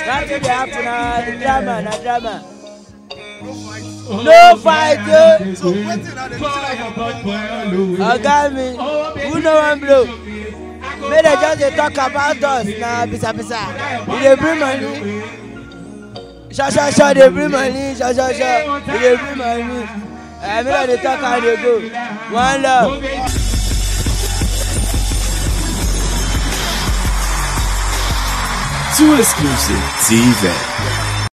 Nothing dey happen na the drama na drama. No fight o. So wetin na the thing like Oga mi, who no wan blow? Make dem just dey talk about us na bisa bisa. We dey bring money. Sure sure sure dey bring money. Sure sure sure we dey bring money. Uh, make dem dey talk how dey go. One love. Too exclusive TV.